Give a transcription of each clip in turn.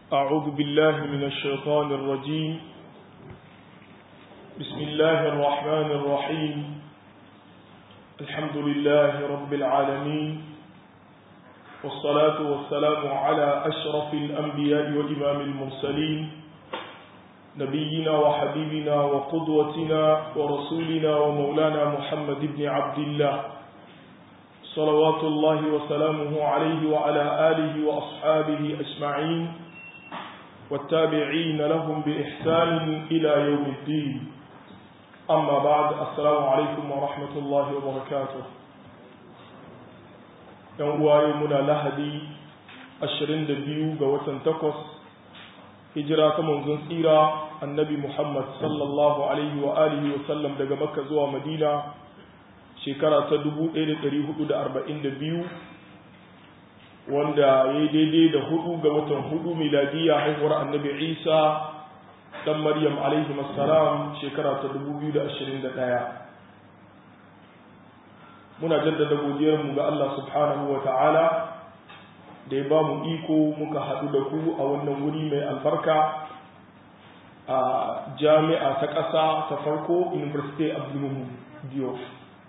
أعوذ بالله من الشيطان الرجيم بسم الله الرحمن الرحيم الحمد لله رب العالمين والصلاة والسلام على أشرف الأنبياء وإمام المرسلين نبينا وحبيبنا وقدوتنا ورسولنا ومولانا محمد بن عبد الله صلوات الله وسلامه عليه وعلى آله وأصحابه أجمعين والتابعين لهم بإحسان إلى يوم الدين أما بعد السلام عليكم ورحمة الله وبركاته يوم يومنا لهدي أشرين دبيو قوة تقص هجرة منزل سيرة النبي محمد صلى الله عليه وآله وسلم دقى مكة زوى مدينة shekara ta 1442 wanda ya yi daidai da hudu ga watan hudu miladiya haihuwar annabi isa dan maryam alaihi salam shekara ta 2021 muna jaddada godiyarmu ga Allah subhanahu wa ta'ala da ya ba mu iko muka haɗu da ku a wannan wuri mai albarka a jami'a ta ƙasa ta farko university of Diop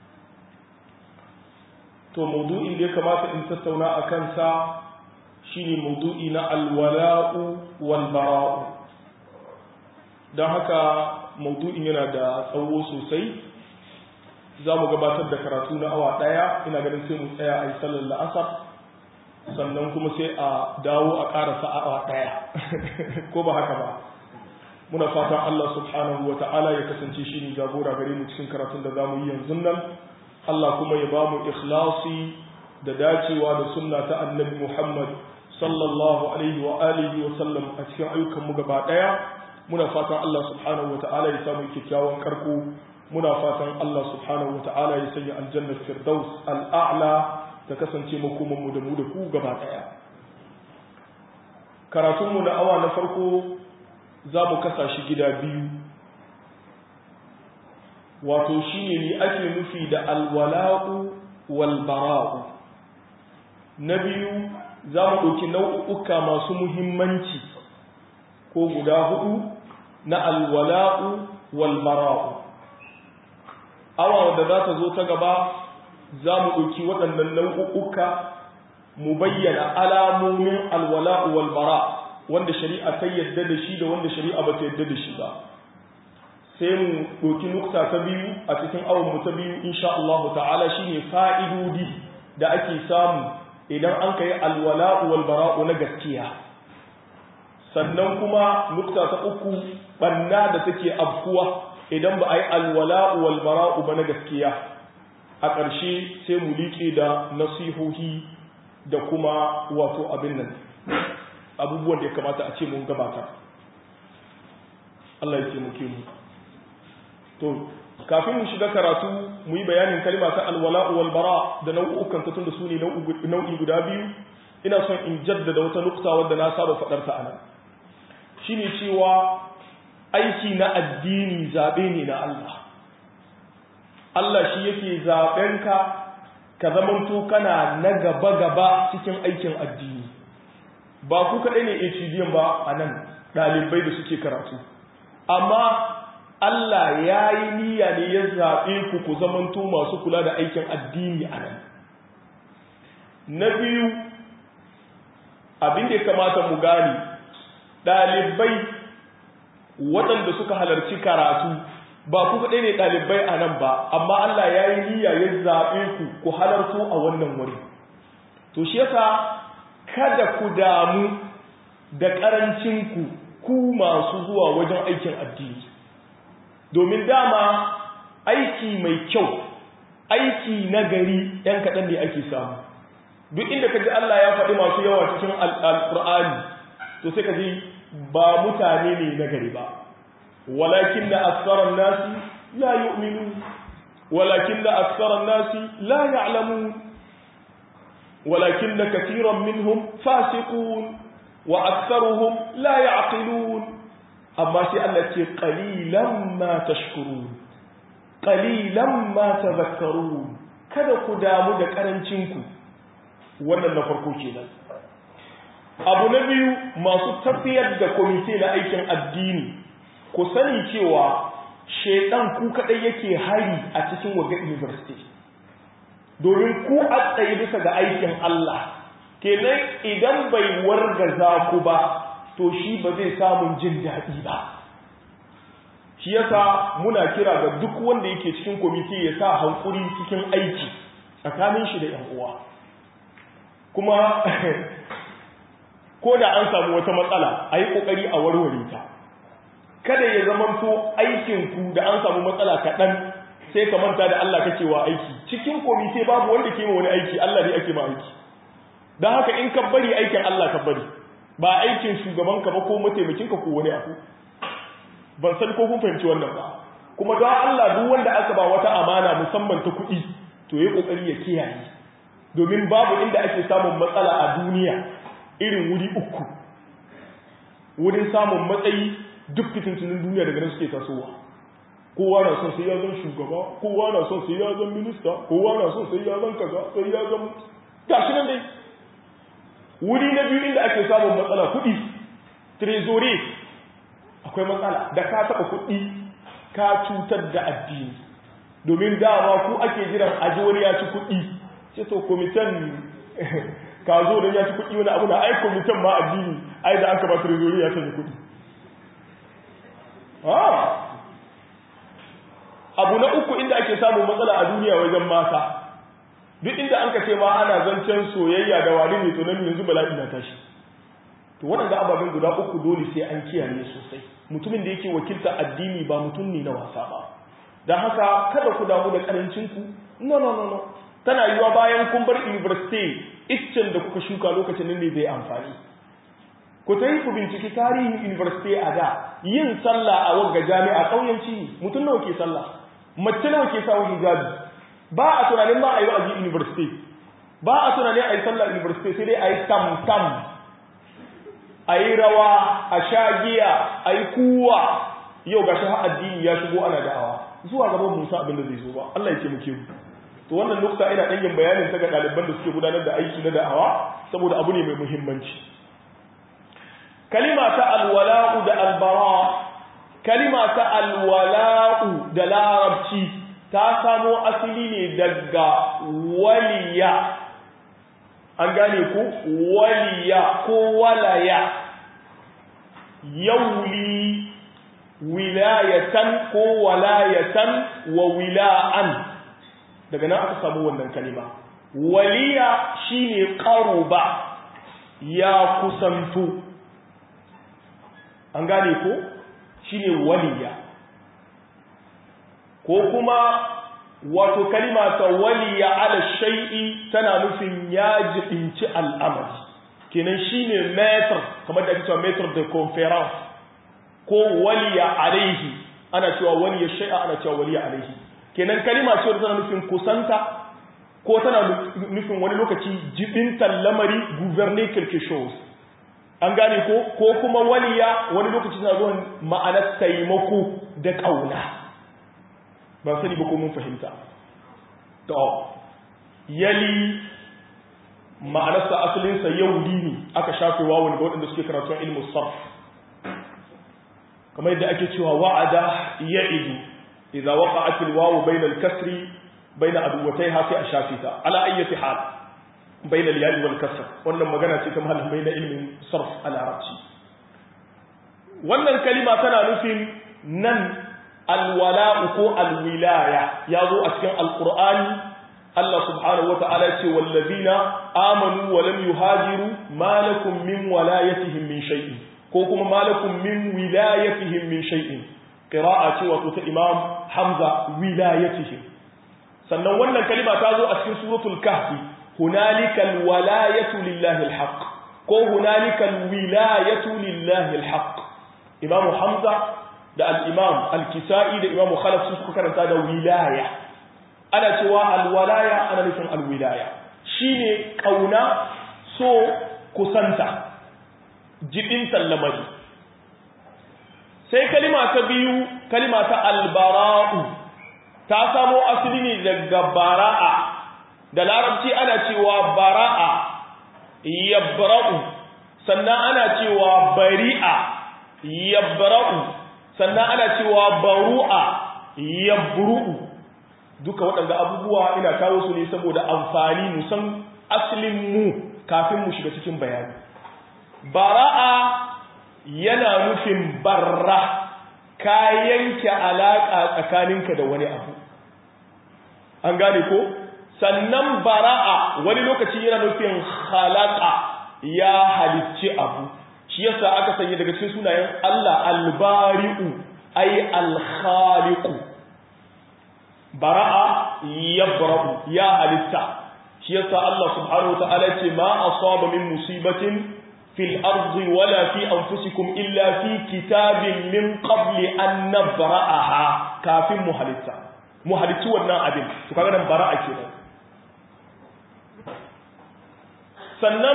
to maudu'in da ya kamata in tattauna a kansa shine maudu'i na alwala'u wal bara'u don haka maudu'in yana da tsawo sosai za mu gabatar da karatu na awa ɗaya ina ganin sai mu tsaya a yi sallar la'asar sannan kuma sai a dawo a ƙarasa awa ɗaya ko ba haka ba muna fatan Allah subhanahu wa ta'ala ya kasance shi ne jagora gare mu cikin karatun da za mu yi yanzu nan Allah kuma ya ba mu ikhlasi da dacewa da sunna ta annabi Muhammad sallallahu alaihi wa alihi wa sallam a cikin ayyukan mu gaba daya muna fatan Allah subhanahu wata'ala ya samu kyakkyawan karko muna fatan Allah subhanahu wata'ala ya sanya aljanna firdaus al'a'la ta kasance makoman mu da mu da ku gaba daya karatun mu na awa na farko za mu kasa shi gida biyu wato shi ne ake nufi da alwala'u walbara'u na biyu za mu ɗauki nau'uka masu muhimmanci ko guda hudu na alwala'u walbara'u awa da za ta zo ta gaba za mu ɗauki waɗannan nau'uka mu bayyana alamomin alwala'u walbara wanda shari'a ta yadda da shi da wanda shari'a ba ta yadda da shi ba sai mu ɗauki nukta ta biyu a cikin awonmu ta biyu insha Allah ta'ala shi ne fa'idodi da ake samu idan an ka yi alwala'u walbara'u na gaskiya sannan kuma nukta ta uku ɓanna da take afkuwa idan ba a yi alwala'u walbara'u ba na gaskiya a ƙarshe sai mu liƙe da nasihohi da kuma wato abin nan abubuwan da ya kamata a ce mun gabata Allah ya ce muke mu to kafin mu shiga karatu mu yi bayanin kalma ta alwala wal bara da nau'ukan ta tunda su ne nau'i guda biyu ina son in jaddada wata nukta wadda na saba faɗar ta anan shine cewa aiki na addini zabe ne na Allah Allah shi yake zaben ka ka zamanto kana na gaba gaba cikin aikin addini ba ku kaɗai ne HDM ba a nan ɗalibai da suke karatu amma Allah ya yi niyya ne ya zaɓe ku ku zamanto masu kula da aikin addini a nan. Na biyu, abin da ya kamata mu gane, ɗalibai waɗanda suka halarci karatu ba ku kaɗai ne ɗalibai a nan ba, amma Allah ya yi niyya ya zaɓe ku ku halarto a wannan wuri. To shi yasa kada ku damu da ƙarancinku ku masu zuwa wajen aikin addini. domin dama aiki mai kyau aiki na gari ‘yan kaɗan ne ake samu duk inda ka ji Allah ya faɗi masu yawa cikin al'ur'ani to sai ka ji ba mutane ne na gari ba walakin da aksarar nasi la yu'minu walakin da aksarar nasi la ya'lamu walakin da katiran minhum fasiqun wa aksaruhum la ya'qilun amma sai Allah ce qalilan ma tashkurun qalilan ma tadhakkarun kada ku damu da karancin ku wannan na farko kenan abu na biyu masu tafiyar da kwamite na aikin addini ku sani cewa shaidan ku kadai yake hari a cikin waga university domin ku a tsaye bisa ga aikin Allah kenan idan bai wargaza ku ba to shi ba zai samun jin daɗi ba shi yasa muna kira ga duk wanda yake cikin kwamiti ya sa hankuri cikin aiki tsakanin shi da yan uwa kuma ko da an samu wata matsala a yi ƙoƙari a warware ta kada ya zamanto aikinku da an samu matsala kaɗan sai ka manta da Allah kake wa aiki cikin komite babu wanda ke wani aiki Allah ne ake ma aiki don haka in ka bari aikin Allah ka bari ba aikin shugabanka ba ko mataimakinka ko wani abu ban san ko kun fahimci wannan ba kuma don Allah duk wanda aka ba wata amana musamman ta kuɗi to ya kokari ya kiyaye domin babu inda ake samun matsala a duniya irin wuri uku wurin samun matsayi duk fitintunin duniya daga nan suke tasowa kowa na son sai ya zan shugaba kowa na son sai ya zan minista kowa na son sai ya zan kaza sai ya zan gashi nan dai wuri na biyu inda ake samun matsala kuɗi trezore akwai matsala da ka taɓa kuɗi ka cutar da addini domin dama ku ake jiran aji wani ya ci kuɗi ce to komitan ka zo don ya ci kuɗi wani abu na ai komitan ma addini ai da aka ba trezore ya canza kuɗi abu na uku inda ake samun matsala a duniya wajen mata duk inda an ka ce ma ana zancen soyayya da wani mai tsunami yanzu bala'i na tashi to waɗanda ababen guda uku dole sai an kiyaye sosai mutumin da yake wakilta addini ba mutum ne na wasa ba don haka kada ku damu da karancin ku no no no no tana yiwa bayan kun bar university iccen da kuka shuka lokacin nan ne zai amfani ku ta yi ku binciki tarihin university a da yin sallah a wagga jami'a ƙauyenci mutum nawa ke sallah mace nawa ke sawa hijabi ba a tunanin ba a yi wa'azi university ba a tunanin a yi sallah university sai dai a yi tam tam a yi rawa a sha giya a yi kuwa yau ga har addini ya shigo ana da'awa zuwa gaban musa abin da zai zo ba Allah ya ce muke mu to wannan nukta ina ɗan yin bayanin ta ga ɗaliban da suke gudanar da aiki na da'awa saboda abu ne mai muhimmanci kalima ta alwala'u da albara kalima ta alwala'u da larabci ta samo asali ne daga waliya an gane ku waliya ko walaya yauli wilayatan ko walayatan wa wila'an daga nan aka samu wannan kalima waliya shine qaruba ya kusantu an gane ko shine waliya ko kuma wato kalima ta waliya ala shay'i tana nufin ya jibinci al'amari kenan shine metr kamar da ake cewa metr de conference ko waliya alaihi ana cewa waliya shay'a ana cewa waliya alaihi kenan kalima ce tana nufin kusanta ko tana nufin wani lokaci jibintan lamari gouverner quelque chose an gane ko ko kuma waliya wani lokaci tana zuwa ma'anar taimako da kauna ba sani ba ko mun fahimta to yali ma'anarsa asalinsa yaudi ne aka shafe wawon ga waɗanda suke karatun ilmu sarf kamar yadda ake cewa wa'ada ya'idu idza waqa'at al-wawu bayna al-kasri bayna aduwatayha sai a shafe ta ala ayyati hal bayna al-ya'i wal kasr wannan magana ce ta malamai na ilmin sarf al-arabci wannan kalima tana nufin nan alwala'u ko alwilaya ya zo a cikin alqur'ani Allah subhanahu wata'ala ce wallazina amanu wa lam yuhajiru ma lakum min walayatihim min shay'in ko kuma ma lakum min wilayatihim min shay'in qira'a ce wato ta Imam Hamza wilayatihim sannan wannan kalima ta zo a cikin suratul kahfi hunalika alwalayatu lillahi alhaq ko hunalika alwilayatu lillahi alhaq Imam Hamza da al-Imam al-Kisa'i da Imam Khalaf su suka karanta da wilaya ana cewa alwalaya ana nufin alwilaya shine kauna so kusanta jibin lamari sai kalima ta biyu kalima ta albara'u ta samo asali ne daga bara'a da larabci ana cewa bara'a yabra'u sannan ana cewa bari'a yabra'u sannan ana cewa baru'a yabru'u duka waɗanda abubuwa ina kawo su ne saboda amfani mu san asalin mu kafin mu shiga cikin bayani bara'a yana nufin barra ka yanke alaƙa tsakaninka da wani abu an gane ko sannan bara'a wani lokaci yana nufin halaka ya halicci abu shi yasa aka sanya daga cikin sunayen Allah albari'u ay alkhaliqu bara'a yabra'u ya halitta shi yasa Allah subhanahu wataala ce ma asaba min musibatin fil ardi wala fi anfusikum illa fi kitabin min qabli an nabra'aha kafin mu halitta mu halittu wannan abin to kaga nan bara'a kenan sannan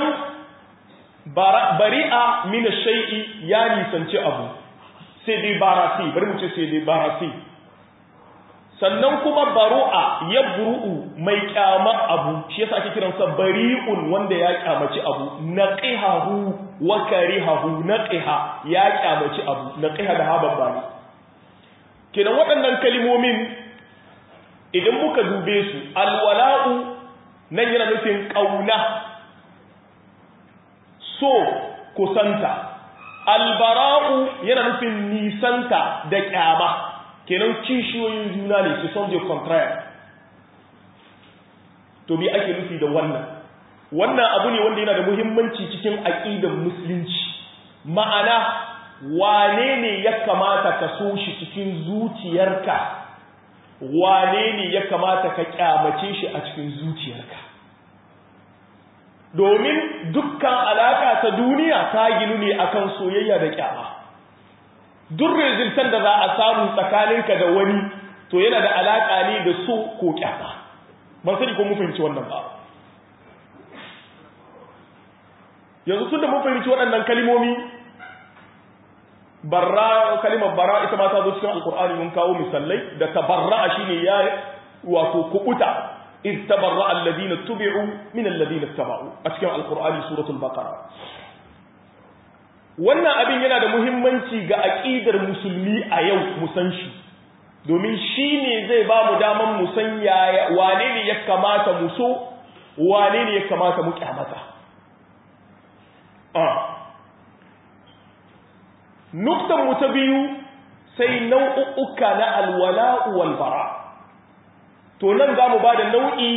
bari'a min shay'i ya nisanci abu sai dai barasi bari mu ce sai dai barasi sannan kuma baru'a ya buru'u mai kyama abu shi yasa ake kiransa bari'un wanda ya kyamaci abu naqihahu wa karihahu naqiha ya kyamaci abu naqiha da haban bani kenan waɗannan kalmomin idan muka dube su alwala'u nan yana nufin kauna so kusanta albara'u yana nufin nisanta da kyama kenan kishiyoyin juna ne su son je contraire to me ake nufi da wannan wannan abu ne wanda yana da muhimmanci cikin aqidar musulunci ma'ana wane ne ya kamata ka so shi cikin zuciyarka wane ne ya kamata ka kyamace shi a cikin zuciyarka domin dukkan alaka ta duniya ta ginu ne akan soyayya da kyama duk rezultan da za a samu tsakaninka da wani to yana da alaka ne da so ko kyama ban sani ko mun fahimci wannan ba yanzu tun da mun fahimci waɗannan kalimomi barra kalimar bara ita ma ta zo cikin alkur'ani mun kawo misalai da tabarra shine ya wato kubuta iz tabarra alladhina tubi'u min alladhina tabau a cikin alkur'ani suratul baqara wannan abin yana da muhimmanci ga aqidar musulmi a yau mu san shi domin shine zai ba mu daman mu san yaya wane ne ya kamata mu so wane ne ya kamata mu kyamata nuktan mu ta biyu sai nau'uka na alwala'u wal bara to nan za mu ba da nau'i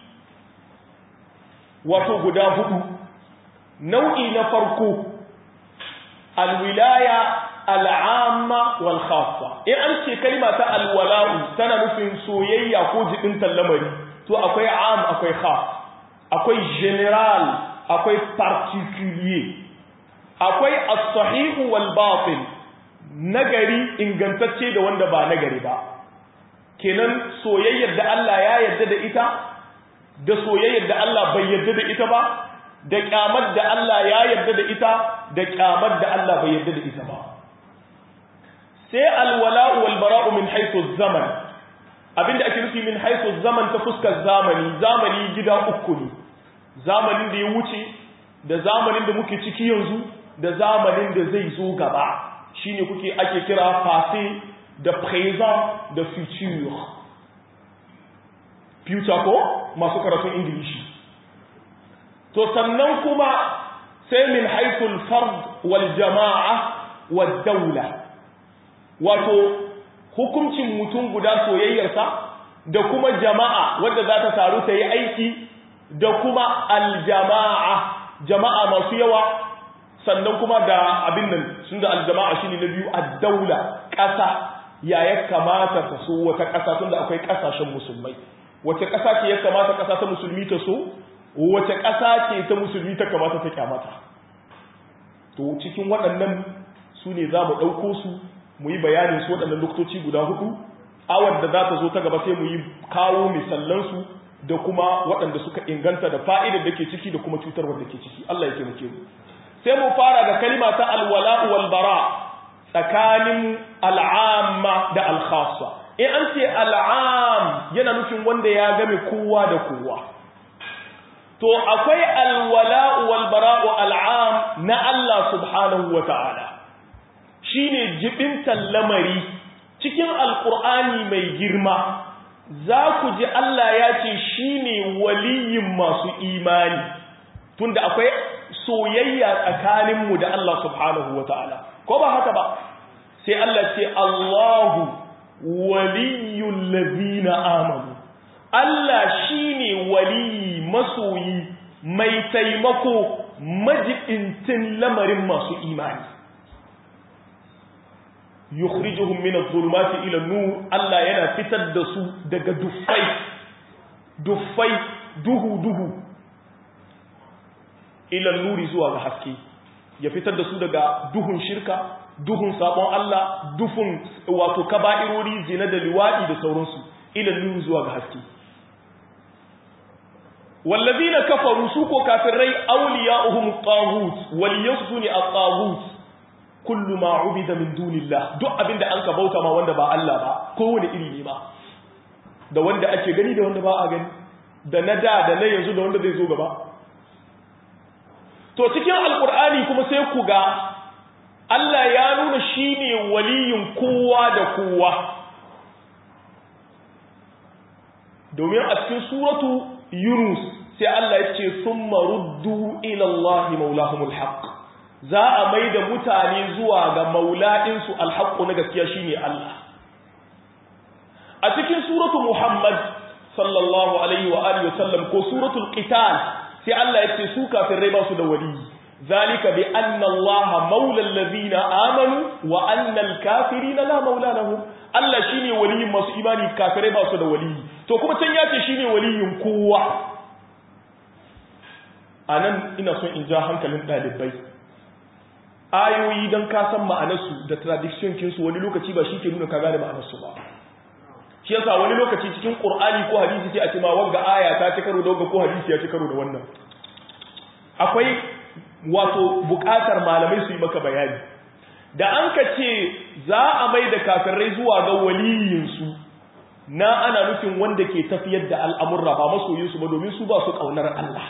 wato guda hudu nau'i na farko alwilaya al'amma wal khassa in an ce kalma ta alwala'u tana nufin soyayya ko jibin lamari to akwai am akwai khas akwai general akwai particulier akwai as-sahihu wal batil nagari ingantacce da wanda ba nagari ba kenan soyayyar da Allah ya yarda da ita da soyayyar da Allah bai yarda da ita ba da kyamar da Allah ya yarda da ita da kyamar da Allah bai yarda da ita ba sai alwala'u wal bara'u min haythu zaman abinda ake nufi min haythu zaman ta fuskar zamani zamani gida uku ne zamanin da ya wuce da zamanin da muke ciki yanzu da zamanin da zai zo gaba shine kuke ake kira passé da présent da future future ko masu karatun ingilishi to sannan kuma sai min haithul fard wal jama'a wal daula wato hukuncin mutum guda soyayyarsa da kuma jama'a wadda za ta taru ta yi aiki da kuma aljama'a jama'a masu yawa sannan kuma da abin nan sun da aljama'a shine na biyu ad-daula ƙasa ya ya kamata ta so wata ƙasa tunda akwai ƙasashen musulmai wace ƙasa ce ya kamata ƙasa ta musulmi ta so wace ƙasa ce ta musulmi ta kamata ta kyamata to cikin waɗannan su ne za mu ɗauko su mu yi bayanin su waɗannan lokutoci guda hudu awar da za ta zo ta gaba sai mu yi kawo misallansu da kuma waɗanda suka inganta da fa'idar da ke ciki da kuma cutarwar da ke ciki Allah ya taimake mu sai mu fara da kalima ta alwala wal bara tsakanin al'amma da al-khassa in an ce al'am yana nufin wanda ya game kowa da kowa to akwai alwala'u wal bara'u al'am na Allah subhanahu wa ta'ala shine jibintan lamari cikin alqur'ani mai girma za ku ji Allah ya ce shine waliyin masu imani tunda akwai soyayya tsakaninmu da Allah subhanahu wa ta'ala ko ba haka ba sai Allah ce Allahu waliyul ladina amanu Allah shine waliyi masoyi mai taimako majibintin lamarin masu imani yukhrijuhum min adh-dhulumati ila an-nur Allah yana fitar da su daga duffai duffai duhu duhu ila nuri zuwa ga haske ya fitar da su daga duhun shirka duhun sabon Allah duhun wato kaba'irori zina da liwadi da sauransu ila nuri zuwa ga haske wallazina kafaru su ko kafirai awliya'uhum taghut waliyasuni at-taghut kullu ma ubida min dunillah duk abinda an ka bauta ma wanda ba Allah ba kowane iri ne ba da wanda ake gani da wanda ba a gani da na da da na yanzu da wanda zai zo gaba to cikin alkur'ani kuma sai ku ga Allah ya nuna shine waliyin kowa da kowa domin a cikin suratu yunus sai Allah ya ce summa ruddu ila Allah maulahumul haqq za a mai da mutane zuwa ga maula'insu alhaqqu na gaskiya shine Allah a cikin suratu muhammad sallallahu alaihi wa alihi wasallam ko suratul qital sai Allah ya ce su kafirai ba su da wali zalika bi anna Allah maula allazina amanu wa anna al-kafirina la maula lahum Allah shine waliyin masu imani kafirai ba su da wali to kuma can ya ce shine waliyin kowa anan ina son in ja hankalin dalibai ayoyi dan ka san ma'anarsu da tradition kinsu wani lokaci ba shi ke nuna ka gane ma'anarsu ba shi yasa wani lokaci cikin qur'ani ko hadisi sai a ce ma wanga aya ta ci karo da wanga ko hadisi ya ci karo da wannan akwai wato bukatar malamai su yi maka bayani da an ka ce za a mai da kafirai zuwa ga waliyinsu na ana nufin wanda ke tafiyar da al'amurra ba masoyinsu ba domin su ba su ƙaunar Allah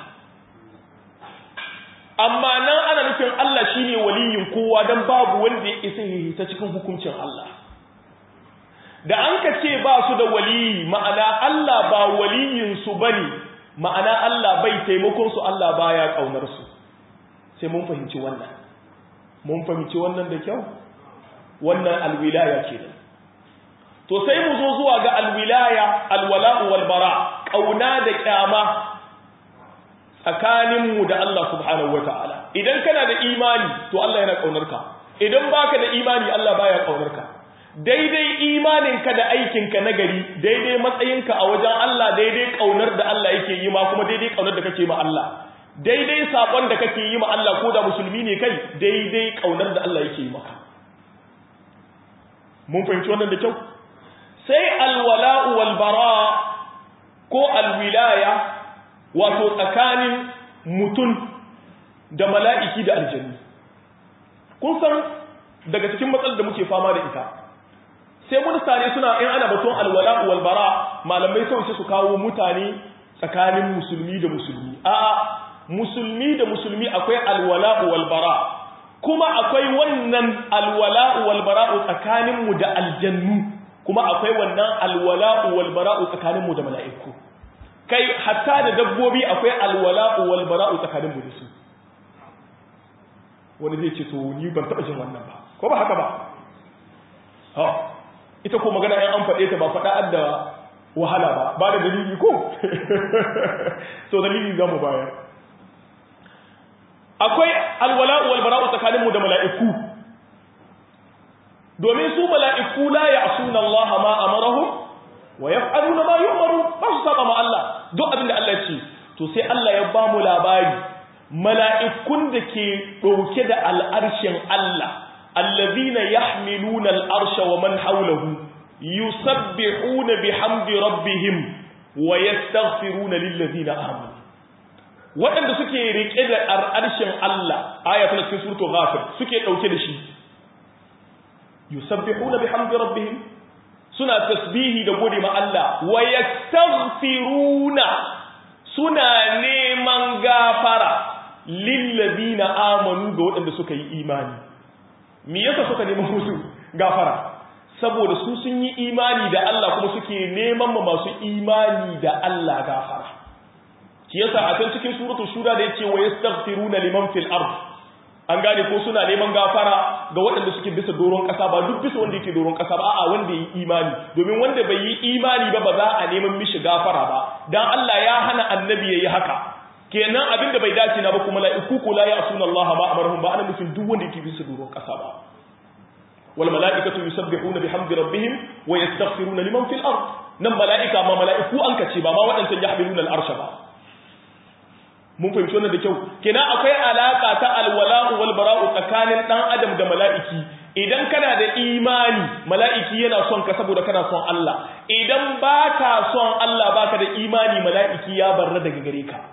amma nan ana nufin Allah shine waliyin kowa don babu wanda ya isa ta cikin hukuncin Allah da an ka ce ba su da waliyi ma'ana Allah ba waliyinsu ba ne ma'ana Allah bai taimakonsu Allah baya ƙaunarsu sai mun fahimci wannan mun fahimci wannan da kyau wannan alwilaya ke to sai mu zo zuwa ga alwilaya alwala'u walbara ƙauna da ƙyama tsakaninmu da Allah subhanahu wata'ala idan kana da imani to Allah yana ƙaunarka idan baka da imani Allah baya ƙaunarka daidai imaninka da aikinka na gari daidai matsayinka a wajen Allah daidai kaunar da Allah yake yi ma kuma daidai kaunar da kake ma Allah daidai sakon da kake yi ma Allah ko da musulmi ne kai daidai kaunar da Allah yake yi maka mun fahimci wannan da kyau sai alwala'u wal bara ko alwilaya wato tsakanin mutum da mala'iki da aljanni kun san daga cikin matsalar da muke fama da ita sai mutane suna in ana baton alwala wal bara malamai sai su kawo mutane tsakanin musulmi da musulmi a'a musulmi da musulmi akwai alwala wal bara kuma akwai wannan alwala wal bara tsakanin mu da aljannu kuma akwai wannan alwala wal bara tsakanin mu da mala'iku kai hatta da dabbobi akwai alwala wal bara tsakanin mu da su wani zai ce to ni ban taba jin wannan ba ko ba haka ba ha ita ko magana ɗan an faɗe ta ba faɗa adda wahala ba ba da dalili ko so dalili za mu bayar akwai alwala'u wal bara'u tsakaninmu da mala'iku domin su mala'iku la ya'suna Allah ma amarahum wa yaf'aluna ma yu'maru ba su saba ma Allah duk abin da Allah ya ce to sai Allah ya ba mu labari mala'ikun da ke ɗauke da al'arshin Allah الذين يحملون الأرش ومن حوله يسبحون بحمد ربهم ويستغفرون للذين آمنوا waɗanda suke riƙe da arshin Allah aya tana cikin suratul ghafir suke ɗauke da shi yusabbihuna bihamdi rabbihim suna tasbihi da gode ma Allah wa yastaghfiruna suna neman gafara lillazina amanu ga waɗanda suka yi imani me yasa suka neman musu gafara saboda su sun yi imani da Allah kuma suke neman ma masu imani da Allah gafara shi yasa a can cikin suratul shura da yace wa yastaghfiruna liman fil ard an gane ko suna neman gafara ga waɗanda suke bisa doron ƙasa ba duk bisa wanda yake doron ƙasa ba a'a wanda yi imani domin wanda bai yi imani ba ba za a neman mishi gafara ba dan Allah ya hana annabi yayi haka kenan abinda bai dace na ba kuma mala'iku ko la ya'suna Allah ma amarhum ba ana nufin duk wanda yake bisa doron ƙasa ba wal mala'ikatu yusabbihuna bihamdi rabbihim wa yastaghfiruna liman fil ard nan mala'ika ma mala'iku an kace ba ma waɗancan yahmiluna al-arsha ba mun fahimci wannan da kyau kenan akwai alaka ta alwala'u wal bara'u tsakanin dan adam da mala'iki idan kana da imani mala'iki yana son ka saboda kana son Allah idan baka son Allah baka da imani mala'iki ya barra daga gare ka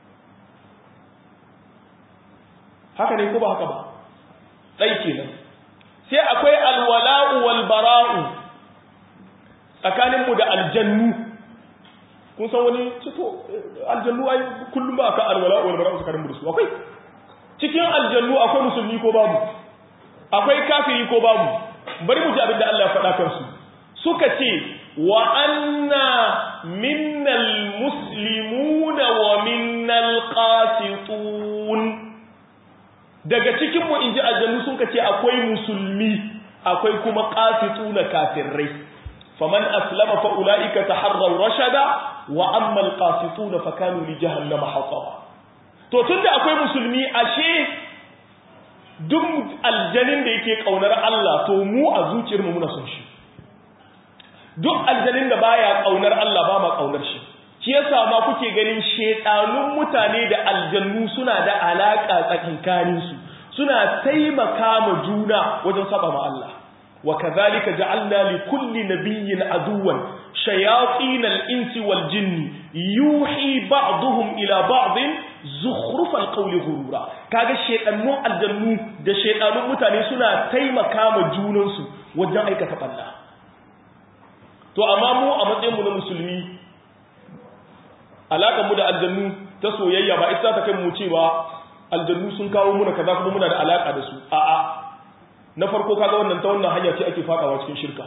haka ne ko ba haka ba dai kenan sai akwai alwala'u wal bara'u tsakanin mu da aljannu kun san wani cito aljannu ai kullum ba ka alwala wal bara'u tsakanin mu da su akwai cikin aljannu akwai musulmi ko babu akwai kafiri ko babu bari mu ji abin da Allah ya faɗa kansu suka ce wa anna minnal muslimuna wa minnal qasitun daga cikin mu inji aljannu sun ce akwai musulmi akwai kuma qasituna kafirai faman aslama fa ulaika taharraw rashada wa amma alqasituna fa kanu li jahannama hataba to tunda akwai musulmi ashe duk aljanin da yake kaunar Allah to mu a zuciyarmu muna son shi duk aljanin da baya kaunar Allah ba ma kaunar shi shi yasa ma kuke ganin shedanun mutane da aljannu suna da alaka tsakankanin su suna taimaka ma juna wajen saba ma Allah wa kadhalika ja'alna li kulli nabiyyin aduwan shayatin al-insi wal jinni yuhi ba'dhum ila ba'din zukhruf al-qawli ghurura kaga shedanun aljannu da shedanun mutane suna taimaka ma junansu wajen aikata balla to amma mu a matsayin mu na musulmi alaƙar mu da aljannu ta soyayya ba ita ta kai mu cewa aljannu sun kawo muna kaza kuma muna da alaƙa da su a'a na farko kaga wannan ta wannan hanya ce ake fadawa cikin shirka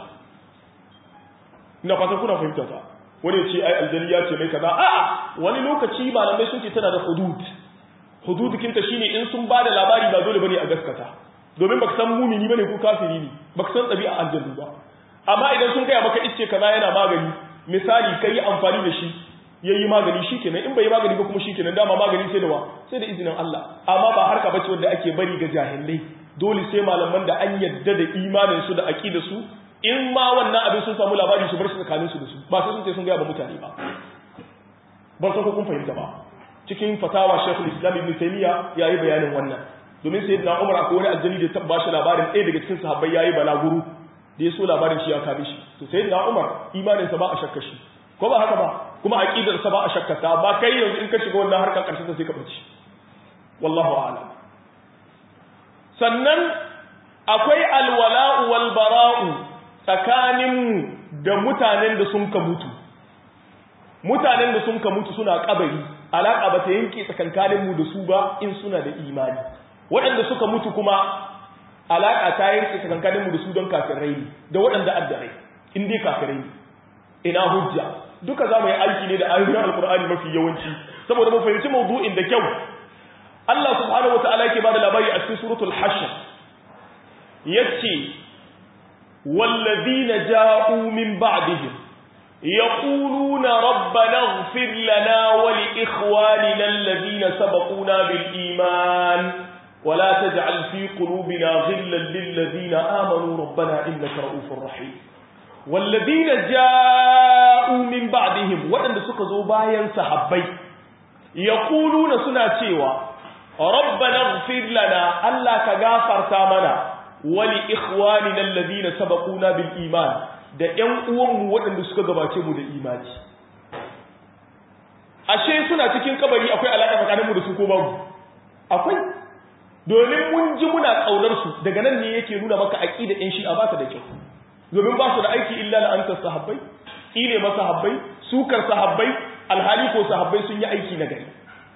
ina fatan kuna fahimta ta wani ce ai aljanni ya ce mai kaza a'a wani lokaci malamai sun ce tana da hudud hudud kinta shine in sun bada labari ba dole bane a gaskata domin baka san mumini bane ko kafiri ne baka san ɗabi'a aljannu ba amma idan sun gaya maka ice kaza yana magani misali kai amfani da shi yayi magani shikenan in bai yi magani ba kuma shikenan dama magani sai da wa sai da izinin Allah amma ba harka bace wanda ake bari ga jahilai dole sai malaman da an yadda da imanin su da aqida su in ma wannan abin sun samu labari su bar su tsakanin su da su ba sai sun ce sun gaya ba mutane ba ban san ko kun fahimta ba cikin fatawa Sheikhul Islam Ibn Taymiyyah yayi bayanin wannan domin sayyidina Umar akwai wani aljani da tabba shi labarin ɗaya daga cikin sahabbai yayi balaguru da ya so labarin shi ya kabe shi to sayyidina Umar imanin sa ba a shakka shi ko ba haka ba kuma aqidar sa ba a shakkata ba kai yanzu in ka shiga wannan harkar karshe sai ka bace wallahu a'lam sannan akwai alwala'u wal bara'u tsakanin da mutanen da sun ka mutu mutanen da sun ka mutu suna kabari alaka ba ta yanke tsakankanin mu da su ba in suna da imani waɗanda suka mutu kuma alaka ta yanke tsakankanin mu da su don kafirai ne da waɗanda addarai in dai kafirai ne ina hujja duka za mu yi aiki ne da ayoyin alkur'ani mafi yawanci saboda mu fahimci mawdu'in da kyau Allah subhanahu wata'ala yake bada labari a cikin suratul hashr yace wallazina ja'u min ba'dihim yaquluna rabbana ighfir lana wa li ikhwanina alladhina sabaquna bil iman ولا تجعل في قلوبنا غلا للذين آمنوا ربنا إنك رؤوف رحيم والذين جاءوا من بعدهم waɗanda suka zo bayan sahabbai yaquluna suna cewa rabbana ighfir lana Allah ka gafarta mana wali ikhwanina alladhina sabaquna bil iman da ƴan uwanmu waɗanda suka gabace mu da imani ashe suna cikin kabari akwai alaka tsakaninmu da su ko babu akwai domin mun ji muna kaunar su daga nan ne yake nuna maka aqida ɗin shi a ba ta da kyau domin ba su da aiki illa la'antar sahabbai tsine masa sahabbai sukar sahabbai alhali ko sahabbai sun yi aiki na gari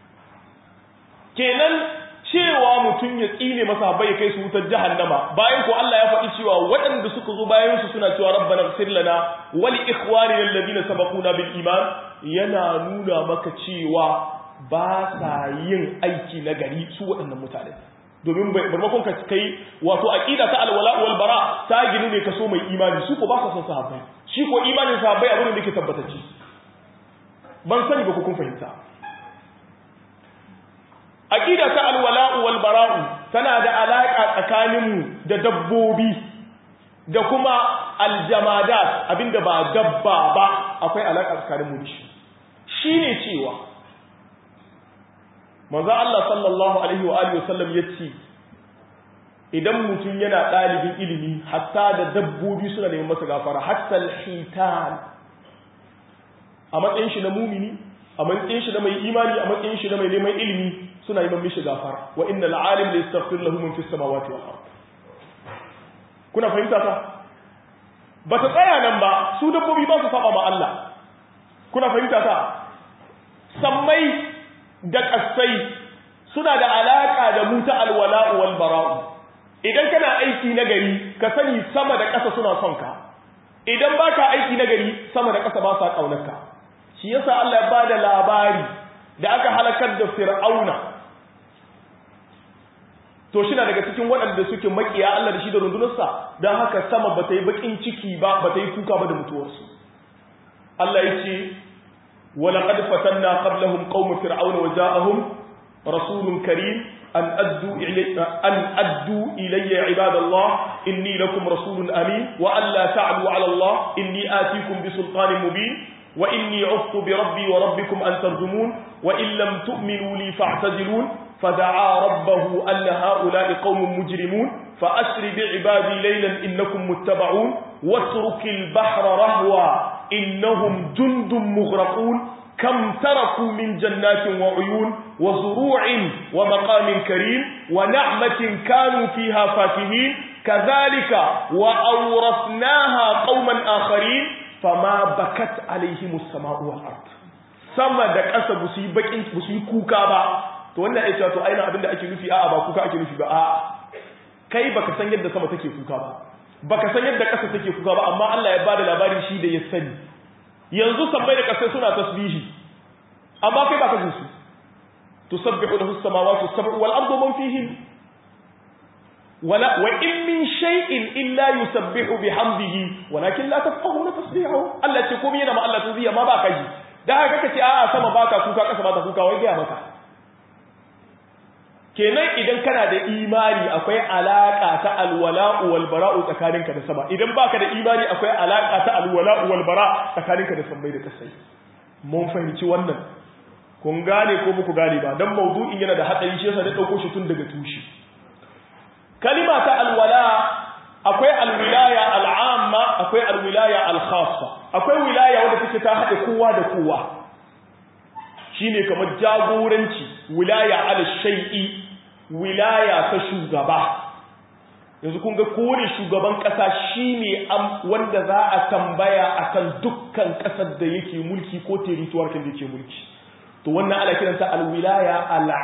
kenan cewa mutum ya tsine masa bai kai su wutar jahannama bayan ko Allah ya faɗi cewa waɗanda suka zo bayan su suna cewa rabbana ighfir lana wa li ikhwanina alladhina sabaquna bil iman yana nuna maka cewa ba sa yin aiki na gari su waɗannan mutane domin barmakon ka kai wato aqida ta alwala wal bara ta ginu ne kaso mai imani su ko ba sa son sahabbai shi ko imanin sahabbai abin da yake tabbatacce ban sani ba ku kun fahimta aqida ta alwala'u wal bara'u tana da alaka tsakaninmu da dabbobi da kuma aljamadat abinda ba dabba ba akwai alaka tsakaninmu da shi shine cewa manzo Allah sallallahu alaihi wa alihi wasallam yace idan mutum yana dalibin ilimi hatta da dabbobi suna neman masa gafara hatta alhitan a matsayin shi na mumini a matsayin shi na mai imani a matsayin shi na mai neman ilimi suna neman mishi gafara wa inna al'alim la yastaghfir lahu min fis samawati wal ard kuna fahimta ta ba ta tsaya nan ba su dabbobi ba su saba ma Allah kuna fahimta ta sammai da kasai suna da alaka da mu ta alwala'u wal bara'u idan kana aiki na gari ka sani sama da ƙasa suna son ka idan baka aiki na gari sama da ƙasa ba sa kaunarka shi yasa Allah ya bada labari da aka halakar da fir'auna to shi na daga cikin waɗanda suke makiya Allah da shi da rundunarsa don haka sama ba ta yi bakin ciki ba ba ta yi kuka ba da mutuwarsu Allah ya ce walaƙad fatanna qablahum qaum fir'auna wa ja'ahum rasulun karim an addu ilayya an addu ilayya ibadallah inni lakum rasulun amin wa an la ta'lu ala Allah inni atikum bi sultanin mubin وإني عذت بربي وربكم أن ترجمون وإن لم تؤمنوا لي فاعتزلون فدعا ربه أن هؤلاء قوم مجرمون فأسر بعبادي ليلا إنكم متبعون واترك البحر رهوا إنهم جند مغرقون كم تركوا من جنات وعيون وزروع ومقام كريم ونعمة كانوا فيها فاكهين كذلك وأورثناها قوما آخرين fama bakat alaihimus sama'u wal ard sama da ƙasa ba su yi bakin ba su yi kuka ba to wannan ai to aina abinda ake nufi a'a ba kuka ake nufi ba a'a kai baka san yadda sama take kuka ba baka san yadda ƙasa take kuka ba amma Allah ya bada labarin shi da ya sani yanzu sammai da ƙasa suna tasbihi amma kai baka jin su tusabbihu lahu as-samawati as-sab'u wal ardu man fihi ولا وإن من شيء إلا يسبح بحمده ولكن لا تفقهون تسبيحه الله تقوم yana ma Allah tuziyya ma baka ji da haka kace a'a sama baka kuka kasa baka kuka wai ga maka kenan idan kana da imani akwai alaka ta alwala'u wal bara'u tsakaninka da sama idan baka da imani akwai alaka ta alwala'u wal bara tsakaninka da sammai da kasai mun fahimci wannan kun gane ko muku gane ba dan mawdu'in yana da hadari shi yasa da dauko shi tun daga tushe kalima ta alwala akwai alwilaya al'amma akwai alwilaya al-khassa akwai wilaya wanda take ta haɗe kowa da kowa shine kamar jagoranci wilaya ala shay'i wilaya ta shugaba yanzu kun ga kowane shugaban ƙasa shine wanda za a tambaya akan dukkan ƙasar da yake mulki ko territoire da yake mulki to wannan ana kiranta alwilaya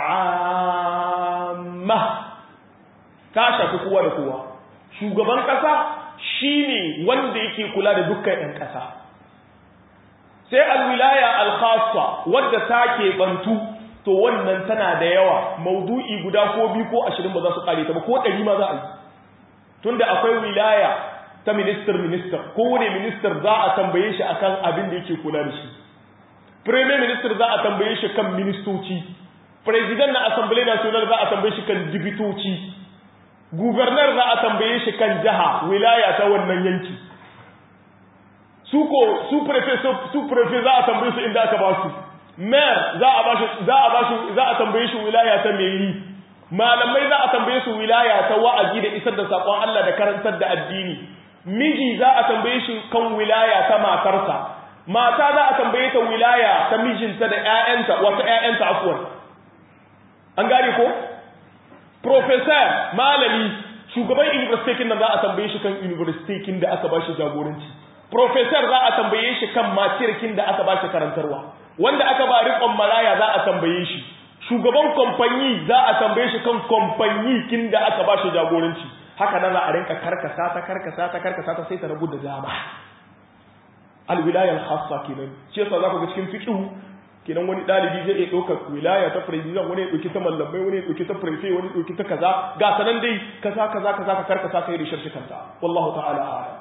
al'amma ta shafi kowa da kowa shugaban ƙasa shine wanda yake kula da dukkan 'yan ƙasa sai alwilaya alkhassa wadda ta bantu to wannan tana da yawa maudu'i guda ko biyu ko ashirin ba za su ƙare ta ba ko ɗari ma za a yi tunda akwai wilaya ta minister minister kowane minister za a tambaye shi akan abin da yake kula da shi premier minister za a tambaye shi kan ministoci president na assembly national za a tambaye shi kan dibitoci gubernar za a tambaye shi kan jiha wilaya ta wannan yanki su ko su prefe su prefe za a tambaye su inda aka ba su mayor za a ba shi za a ba shi za a tambaye shi wilaya ta meri malamai za a tambaye su wilaya ta wa'azi da isar da sakon Allah da karantar da addini miji za a tambaye shi kan wilaya ta matarsa mata za a tambaye ta wilaya ta mijinta da ƴaƴanta wata ƴaƴanta afwan an gane ko professor malami shugaban university kin nan za a tambaye shi kan university kin da aka bashi jagoranci professor za a tambaye shi kan matirkin da aka bashi karantarwa wanda aka ba riƙon maraya za a tambaye shi shugaban kamfanyi za a tambaye shi kan kamfanyi kin da aka ba shi jagoranci haka nan za a rinka karkasa ta karkasa ta karkasa ta sai ta rabu da dama alwilayar khassa kenan shi yasa za ku ga cikin fiqh kenan wani dalibi zai iya ɗaukar wilaya ta president wani ya ɗauki ta mallamai wani ya ɗauki ta prefe wani ya ɗauki ta kaza ga sanan dai kaza kaza kaza ka karkasa kai da sharshikanta wallahu ta'ala a'lam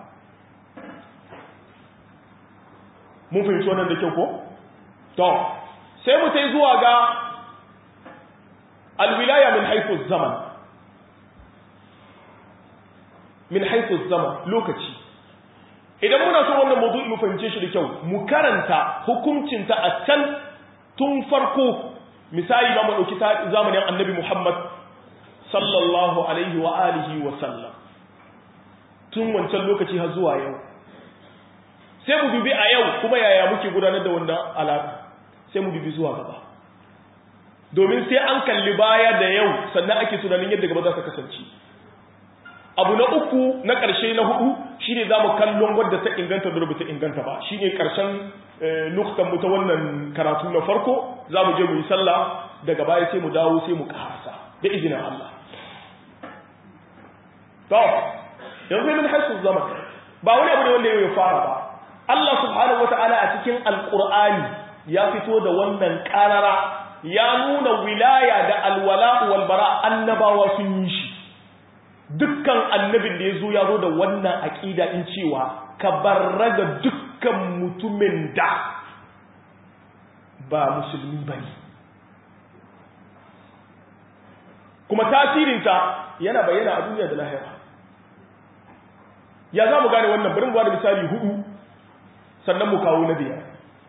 mun fahimci wannan da kyau ko to sai mu tai zuwa ga alwilaya min haythu zaman min haythu zaman lokaci idan muna so wannan mawdu'i mu fahimce shi da kyau mu karanta hukuncinta a can tun farko misali ba mu dauki zamanin annabi Muhammad sallallahu alaihi wa alihi wa sallam tun wancan lokaci har zuwa yau sai mu dubi a yau kuma yaya muke gudanar da wannan alaƙa sai mu dubi zuwa gaba domin sai an kalli baya da yau sannan ake tunanin yadda gaba za ta kasance abu na uku na ƙarshe na hudu shine za mu kallon wadda ta inganta da ta inganta ba shine ƙarshen nuktan mu ta wannan karatu na farko za mu je mu yi sallah daga baya sai mu dawo sai mu ƙarasa da izinin Allah to yanzu min haisu zaman ba wani abu ne wanda ya fara ba Allah subhanahu wata'ala a cikin alqur'ani ya fito da wannan ƙarara ya nuna wilaya da alwala wal bara annabawa sun yi shi dukkan annabin da ya zo ya zo da wannan aƙida in cewa ka barraga dukkan mutumin da ba musulmi ba ne kuma tasirinta yana bayyana a duniya da lahira ya za mu gane wannan bari mu ba da misali hudu sannan mu kawo na biyar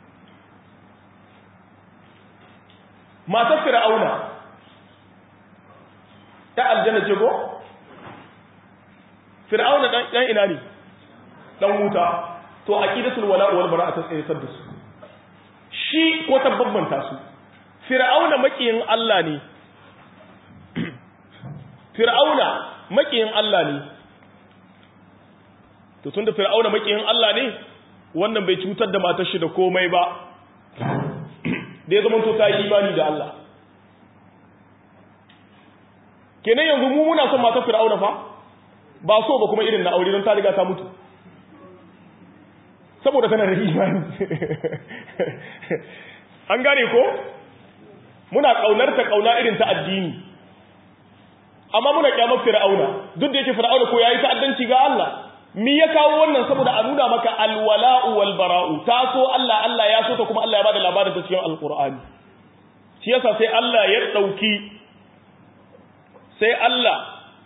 matar fir'auna ta aljanna ce ko fir'auna dan dan ina ne dan wuta to aqidatul wala wal bara ta tsaye da su shi ko tabbanta su fir'auna makiyin Allah ne fir'auna makiyin Allah ne to tunda fir'auna makiyin Allah ne wannan bai cutar da matar shi da komai ba da ya zama to ta yi imani da Allah kenan yanzu mu muna son matar fir'auna fa ba so ba kuma irin na aure don ta riga ta mutu saboda tana da imani an gane ko muna kaunar ta kauna irin ta addini amma muna kyamar fir'auna duk da yake fir'auna ko yayi ta'addanci ga Allah mi ya kawo wannan saboda a nuna maka alwala'u wal bara'u ta so Allah Allah ya so ta kuma Allah ya bada labarin ta cikin alqur'ani shi yasa sai Allah ya dauki sai Allah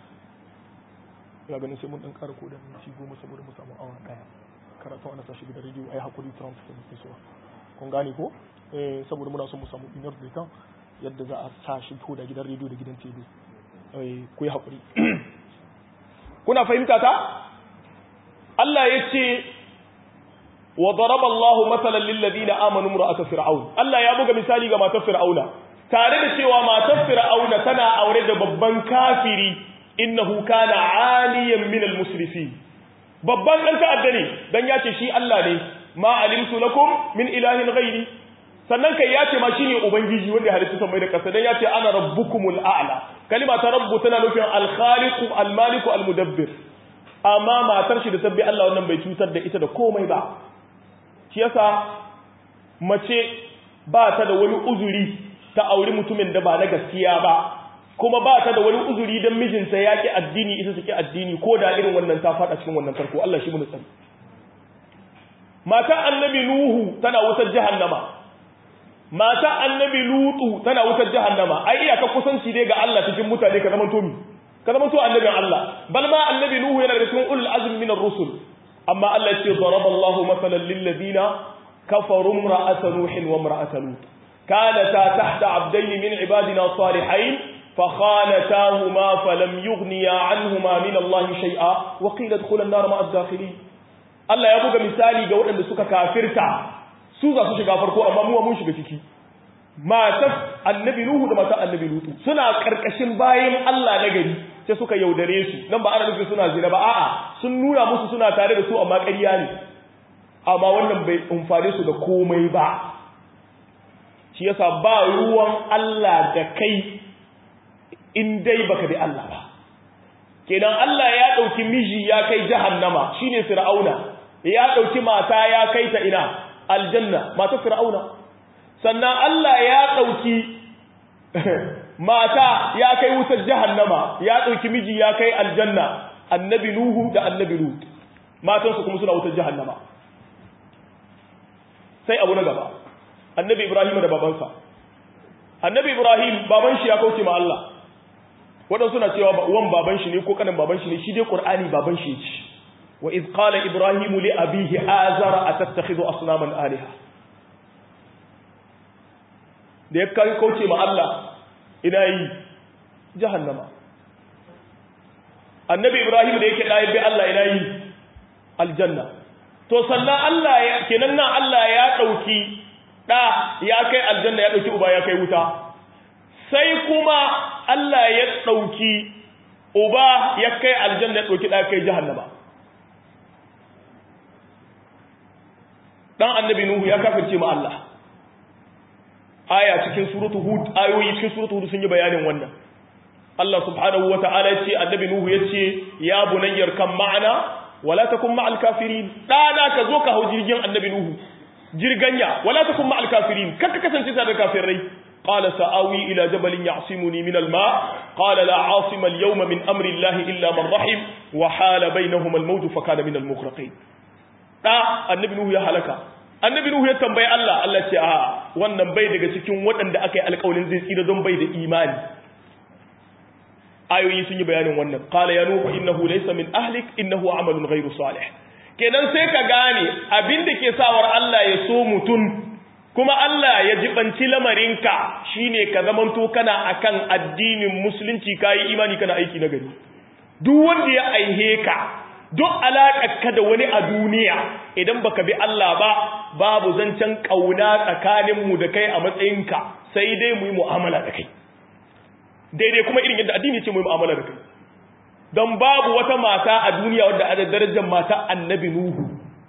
ya ganin sai mun dan ƙara kodan minti goma saboda mu samu awa daya karatu ana sashi da rediyo ai hakuri Trump sai muke so kun gane ko eh saboda muna son mu samu inar da yadda za a sashi ko da gidan rediyo da gidan TV eh ku yi hakuri kuna fahimta ta Allah ya ce wa daraba Allah masalan lil ladina amanu imra'at fir'aun Allah ya buga misali ga matar fir'auna tare da cewa matar fir'auna tana aure da babban kafiri innahu kana aliyan min al musrifin babban dan ta'adda ne dan ya ce shi Allah ne ma alimtu lakum min ilahin ghairi sannan kai ya ce ma shine ubangiji wanda ya halitta mai da kasa dan ya ce ana rabbukumul a'la kalima ta rabbu tana nufin al khaliqu al maliku al mudabbir amma matar shi da tabbi Allah wannan bai cutar da ita da komai ba shi yasa mace ba ta da wani uzuri ta auri mutumin da ba na gaskiya ba kuma ba ta da wani uzuri don mijinta ya ki addini ita suke addini ko da irin wannan ta faɗa cikin wannan farko Allah shi mun tsari mata annabi nuhu tana wutar jahannama mata annabi lutu tana wutar jahannama ai iyaka kusanci dai ga Allah cikin mutane ka zama tomi ka zama to annabin Allah bal ma annabi nuhu yana da cikin ulul azmi minar rusul amma Allah ya ce daraba Allah masalan lil ladina kafaru imra'at nuh wa imra'at lut kanata tahta abdayn min ibadina salihain فخانتاهما فلم يغنيا عنهما من الله شيئا وقيل ادخلا النار مع الداخلين Allah ya buga misali ga waɗanda suka kafirta su za su shiga farko amma mu mun shiga ciki matar annabi Nuhu da matar annabi Lutu suna karkashin bayan Allah na gari sai suka yaudare su nan ba ana nufin suna zina ba a'a sun nuna musu suna tare da su amma ƙarya ne amma wannan bai umfane su da komai ba shi yasa ba ruwan Allah da kai in dai baka bi Allah ba kenan Allah ya dauki miji ya kai jahannama shine fir'auna ya dauki mata ya kai ta ina aljanna mata fir'auna sannan Allah ya dauki mata ya kai wutar jahannama ya dauki miji ya kai aljanna annabi nuhu da annabi lut matansu kuma suna wutar jahannama sai abu na gaba annabi ibrahim da babansa annabi ibrahim baban shi ya kauce ma Allah waɗansu na cewa wan baban shi ne ko kanin baban shi ne shi dai qur'ani baban shi ce wa iz qala ibrahim li abihi azara atattakhidhu asnaman alaha da ya kai kauce ma Allah ina yi jahannama annabi ibrahim da yake ɗaya bi Allah ina yi aljanna to sannan Allah ya kenan nan Allah ya ɗauki ɗa ya kai aljanna ya ɗauki uba ya kai wuta sai kuma Allah ya ɗauki uba ya kai aljanna ya ɗauki ɗa kai jahannama ɗan annabi nuhu ya kafirce ma Allah aya cikin suratu hud ayoyi cikin suratu hud sun yi bayanin wannan Allah subhanahu wa ta'ala ya ce annabi nuhu ya ce ya bunayyar kan ma'ana wala takun ma'al kafirin dana ka zo ka hau jirgin annabi nuhu jirganya wala takun ma'al kafirin kaka kasance tare da kafirai qala sa'awi ila jabalin ya'simuni min al-ma qala la 'asima al-yawma min amri Allah illa man rahim wa hala bainahuma al-mawj fa kana min al-mughraqin da annabi nuhu ya halaka annabi nuhu ya tambayi Allah Allah ce a wannan bai daga cikin waɗanda aka yi alƙawarin zai tsira don bai da imani ayoyi sun yi bayanin wannan qala ya nuhu innahu laysa min ahlik innahu amalun ghayru salih kenan sai ka gane abinda ke sawar Allah ya so mutun kuma Allah ya jibanci lamarinka shine ka zamanto kana akan addinin musulunci kai imani kana aiki na gari duk wanda ya aihe ka duk ka da wani a duniya idan baka bi Allah ba babu zancen kauna tsakaninmu da kai a matsayinka sai dai mu yi mu'amala da kai daidai kuma irin yadda addini ce mu yi mu'amala da kai don babu wata mata a duniya wadda a da darajar mata annabi nuhu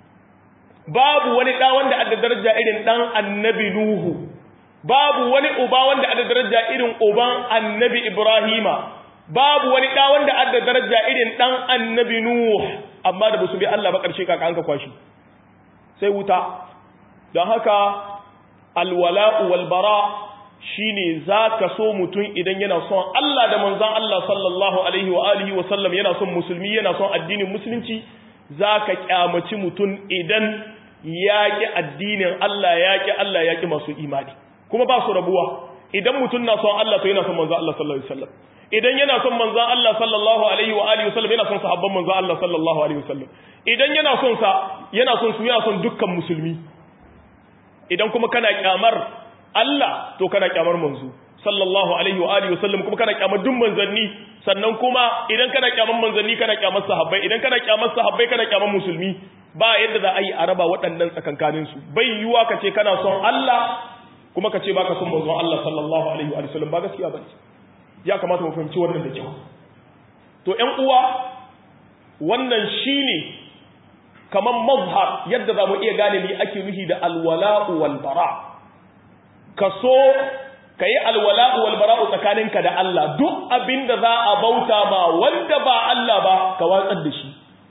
babu wani ɗa wanda a da daraja irin ɗan annabi nuhu babu wani uba wanda a da daraja irin uban annabi ibrahima babu wani ɗa wanda a da daraja irin ɗan annabi nuhu amma da ba su bi Allah ba ƙarshe kaka an ka kwashi sai wuta don haka alwala'u walbara shine zaka so mutum idan yana son Allah da manzon Allah sallallahu alaihi wa alihi wa sallam yana son musulmi yana son addinin musulunci zaka kyamaci mutum idan yaki addinin Allah yaki Allah yaki masu imani kuma ba su rabuwa idan mutum na son Allah to yana son manzon Allah sallallahu alaihi wa sallam idan yana son manzon Allah sallallahu alaihi wa alihi wa sallam yana son sahabban manzon Allah sallallahu alaihi wa sallam idan yana son sa yana son su yana son dukkan musulmi idan kuma kana kyamar Allah to kana kyamar manzo sallallahu alaihi wa alihi wasallam kuma kana kyamar duk manzanni sannan kuma idan kana kyamar manzanni kana kyamar sahabbai idan kana kyamar sahabbai kana kyamar musulmi ba yadda za a yi a raba waɗannan tsakankanin su bai yiwa ka ce kana son Allah kuma ka ce baka son manzon Allah sallallahu alaihi wa sallam ba gaskiya ba ya kamata mu fahimci wannan da kyau to ƴan uwa wannan shine kamar mazhar yadda za mu iya gane ni ake nufi da alwala'u wal bara' ka so ka yi alwala'u walbara'u tsakaninka da Allah duk abin da za a bauta ma wanda ba Allah ba ka watsar da shi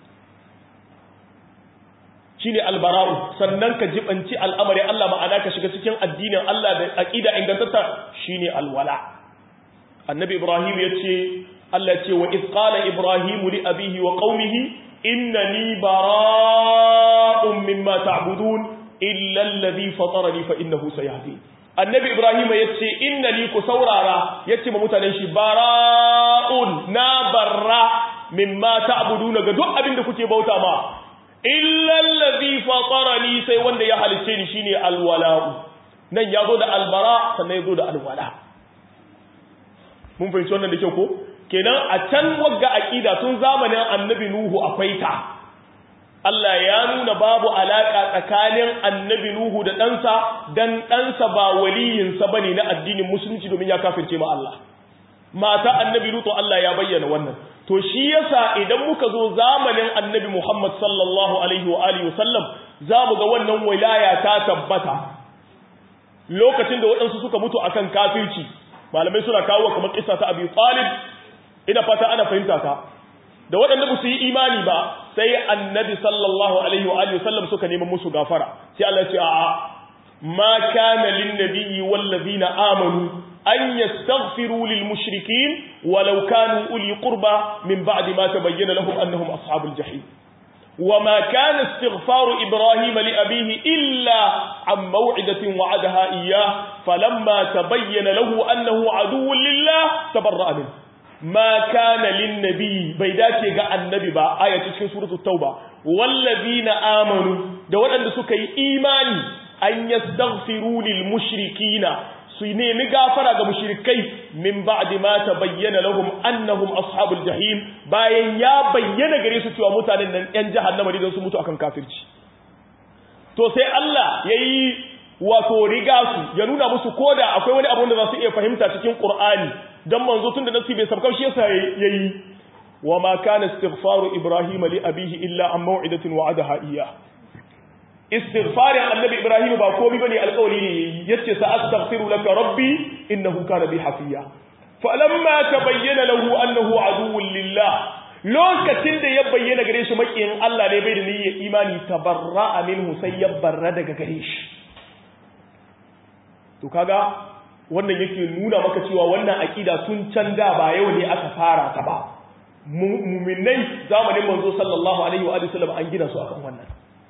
shi ne albara'u sannan ka jibanci al'amari Allah ma'ana ka shiga cikin addinin Allah da aƙida ingantatta shi ne alwala annabi ibrahim ya ce Allah ce wa izqala ibrahimu li abihi wa qaumihi innani bara'un mimma ta'budun illa alladhi fatarani fa innahu sayahdin annabi ibrahim ya ce inna li ku saurara ya ce ma mutanen shi bara'un na barra mimma ta'buduna ga duk abin da kuke bauta ma illa allazi fatarani sai wanda ya halice ni shine alwala'u nan ya zo da albara sannan ya zo da alwala mun fahimci wannan da kyau ko kenan a can wagga aqida tun zamanin annabi nuhu akwai ta Allah ya nuna babu alaƙa tsakanin annabi Nuhu da ɗansa don ɗansa ba waliyinsa ba ne na addinin musulunci domin ya kafirce ma Allah. Mata annabi Lutu Allah ya bayyana wannan. To shi yasa idan muka zo zamanin annabi Muhammad sallallahu Alaihi wa Alihi wasallam za mu ga wannan wilaya ta tabbata. lokacin da waɗansu suka mutu akan kafirci malamai suna kawo kamar kissa ta Abi Talib ina fata ana fahimta ta da waɗanda ba su yi imani ba sai annabi sallallahu alaihi wa alihi wasallam suka neman musu gafara sai Allah ya ce a'a ma kana lin nabiyyi wal ladina amanu an yastaghfiru lil mushrikeen walau kanu uli qurba min ba'di ma tabayyana lahum annahum ashabul jahim وما كان استغفار إبراهيم لأبيه إلا عن موعدة وعدها إياه فلما تبين له أنه عدو لله تبرأ منه ما كان للنبي بيداك يقع النبي با آية تشكين سورة التوبة والذين آمنوا دول أن سكي إيماني أن يستغفروا للمشركين su nemi gafara ga mushrikai min ba'di ma tabayyana lahum annahum ashabul jahim bayan ya bayyana gare su cewa mutanen nan yan jahannama ne su mutu akan kafirci to sai Allah yayi wato riga su ya nuna musu koda akwai wani abu da za su iya fahimta cikin Qur'ani dan manzo tun da nasi bai sabkar shi yasa yayi wa ma kana istighfaru ibrahima li abihi illa an maw'idatin wa'adaha iyyah istighfarin annabi ibrahim ba komai bane alƙawari ne yace sa astaghfiru laka rabbi innahu kana bi hafiya falamma tabayyana lahu annahu aduwwun lillah lokacin da ya bayyana gare shi makiyin Allah ne bai da niyyar imani tabarra'a minhu sai ya barra daga gare shi to kaga wannan yake nuna maka cewa wannan akida tun can da ba yau ne aka fara ta ba mu'minai zamanin manzo sallallahu alaihi wa sallam an gina su akan wannan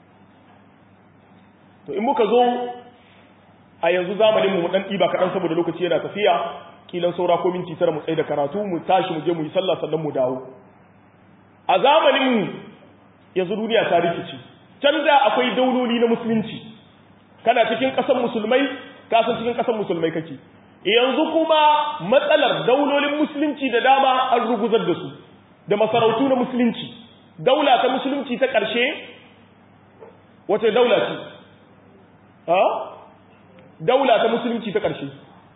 to in muka zo a yanzu zamanin mu dan diba kadan saboda lokaci yana tafiya kilan saura ko minti tara mu tsaye da karatu mu tashi mu je mu yi sallah sannan mu dawo a zamanin mu yanzu duniya ta rikici can da akwai dauloli na musulunci kana cikin ƙasar musulmai ka san cikin ƙasar musulmai kake yanzu kuma matsalar daulolin musulunci da dama an ruguzar da su da masarautu na musulunci daula ta musulunci ta ƙarshe wace daula ce ha daula ta musulunci ta ƙarshe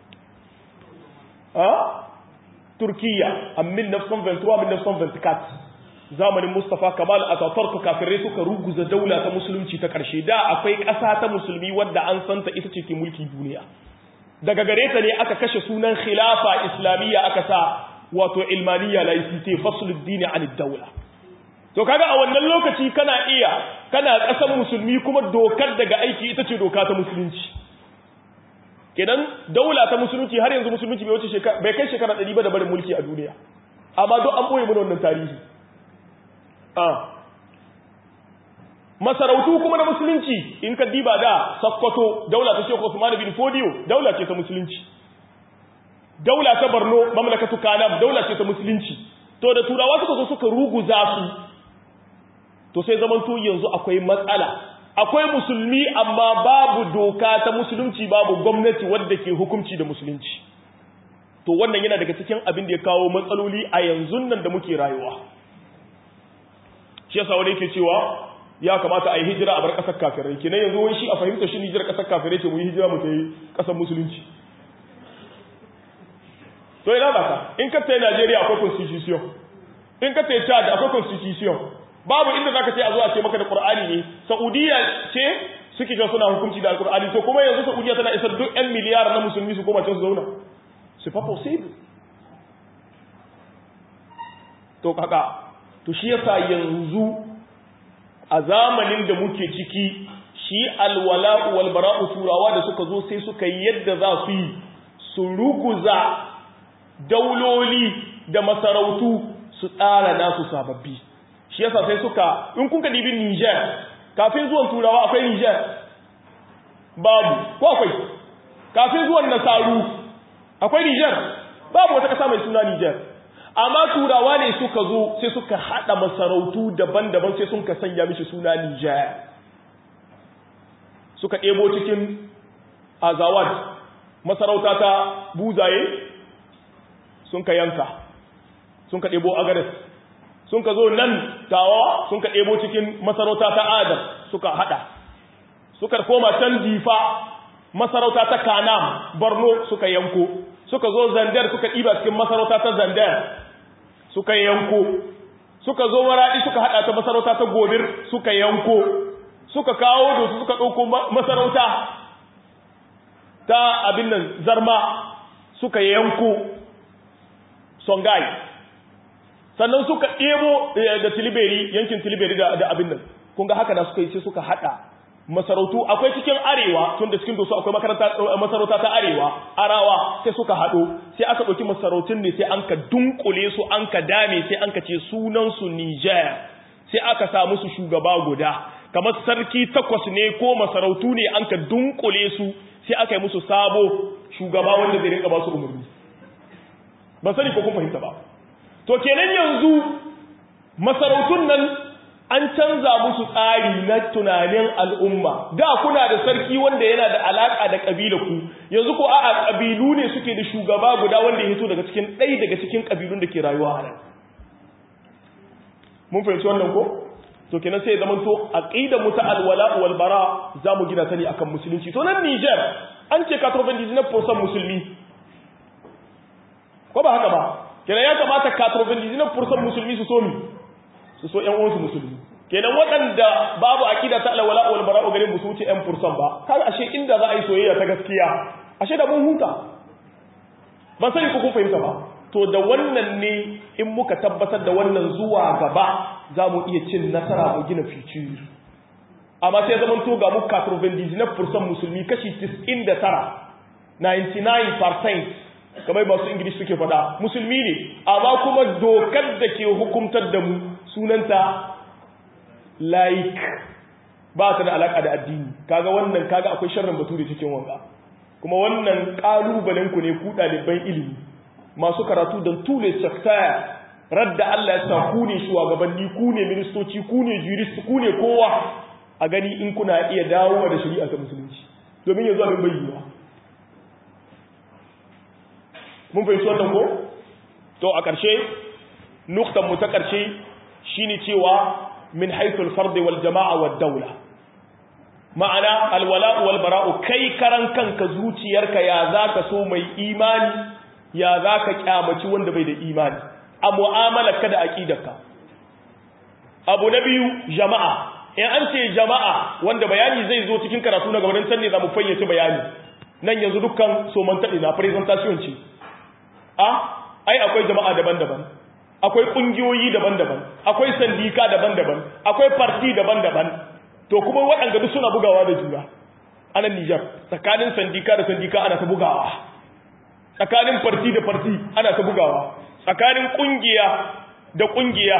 ha turkiya a 1923-1924 zamanin Mustapha Kamal Ataturk kafirai suka ruguza daula ta musulunci ta ƙarshe da akwai ƙasa ta musulmi wadda an santa ita ce ke mulki duniya daga gare ta ne aka kashe sunan khilafa islamiyya aka sa wato ilmaniya laicite fasuluddin an daula to kaga a wannan lokaci kana iya kana ƙasar musulmi kuma dokar daga aiki ita ce doka ta musulunci kenan daula ta musulunci har yanzu musulunci bai wuce shekara bai kai shekara 100 ba da barin mulki a duniya amma duk an boye mana wannan tarihi masarautu kuma na musulunci in ka diba da sakkwato daula ta shekwa Usman bin Fodiyo daula ce ta musulunci daula ta Borno mamlakatu Kanam daula ce ta musulunci to da turawa suka zo suka ruguza su to sai zaman to yanzu akwai matsala akwai musulmi amma babu doka ta musulunci babu gwamnati wadda ke hukunci da musulunci to wannan yana daga cikin abin da ya kawo matsaloli a yanzu nan da muke rayuwa shi yasa wani yake cewa ya kamata a yi hijira a bar ƙasar kafirai kenan yanzu wani shi a fahimta shi hijira ƙasar kafirai ce mu yi hijira mu ta yi ƙasar musulunci to ina ba ka in ka tayi Najeriya akwai constitution in ka tayi Chad akwai constitution babu inda zaka ce a zo a ce maka da Qur'ani ne Saudiya ce suke ga suna hukunci da Al-Qur'ani to kuma yanzu Saudiya tana isar duk 'yan miliyar na musulmi su koma can su zauna c'est pas possible to kaka to shi yasa yanzu a zamanin da muke ciki shi alwala'u wal bara'u turawa da suka zo sai suka yi yadda za su yi su ruguza dauloli da masarautu su tsara nasu sababbi shi yasa sai suka in kun ka dibi Niger kafin zuwan turawa akwai Niger babu ko akwai kafin zuwan nasaru akwai Niger babu wata kasa mai suna Niger amma turawa ne suka zo sai suka hada masarautu daban-daban sai sun ka sanya mishi suna Niger suka ɗebo cikin azawad masarauta ta buzaye sun ka yanka sun ka ɗebo agares sun ka zo nan tawa sun ka ɗebo cikin masarauta ta adam suka hada suka koma can difa masarauta ta kanam borno suka yanko suka zo zandar suka ɗiba cikin masarauta ta zandar suka yanko suka zo maraɗi suka haɗa ta masarauta ta gobir suka yanko suka kawo da su suka ɗauko masarauta ta abin nan zarma suka yanko songai sannan suka ɗebo da tiliberi yankin tiliberi da abin nan kun ga haka da suka yi sai suka haɗa masarautu akwai cikin arewa tun da cikin dosu akwai masarauta ta arewa arawa sai suka haɗo sai aka ɗauki masarautun ne sai an ka dunkule su an ka dame sai an ka ce sunansu niger sai aka sa musu shugaba guda kamar sarki takwas ne ko masarautu ne an ka dunkule su sai aka yi musu sabo shugaba wanda zai rinka ba su umarni ban sani ko kun fahimta ba to kenan yanzu masarautun nan an canza musu tsari na tunanin al'umma da kuna da sarki wanda yana da alaka da kabila ku yanzu ko a kabilu ne suke da shugaba guda wanda ya hito daga cikin ɗaya daga cikin kabilun da ke rayuwa a nan mun fahimci wannan ko to kenan sai zaman to aqida mu ta alwala wal bara zamu gina ta ne akan musulunci to nan Niger an ce 99% musulmi ko ba haka ba kenan ya kamata 99% musulmi su so mi su so ƴan uwansu musulmi kenan waɗanda babu aqida ta alwala wal bara gare mu su wuce 1% ba kaga ashe inda za a yi soyayya ta gaskiya ashe da mun huta ban sani ko kun fahimta ba to da wannan ne in muka tabbatar da wannan zuwa gaba za mu iya cin nasara mu gina fici amma sai zaman to ga mu 99% musulmi kashi 99 99% kamar masu ingilishi suke faɗa musulmi ne amma kuma dokar da ke hukumtar da mu sunanta laik ba ta da alaka da addini kaga wannan kaga akwai sharrin bature cikin wanga kuma wannan kalubalen ku ne ku ɗaliban ilimi masu karatu don tule sector radda Allah ya sa ku ne shugabanni ku ne ministoci ku ne jurist ku ne kowa a gani in kuna iya dawo da shari'a ta musulunci domin yanzu abin bayyana mun fahimci wannan ko to a ƙarshe nuktan mu ta ƙarshe shine cewa min haythul fard wal jama'a wad dawla ma'ana alwala wal bara'u kai karan kanka zuciyarka ya zaka so mai imani ya zaka kyamaci wanda bai da imani a mu'amalarka da aqidarka abu na biyu jama'a in an ce jama'a wanda bayani zai zo cikin karatu na gabanin can ne za mu fayyace bayani nan yanzu dukkan somantaɗi na presentation ce a ai akwai jama'a daban-daban akwai ƙungiyoyi daban-daban akwai sandika daban-daban akwai parti daban-daban to kuma waɗanda duk suna bugawa da juna a nan Nijar tsakanin sandika da sandika ana ta bugawa tsakanin parti da parti ana ta bugawa tsakanin ƙungiya da ƙungiya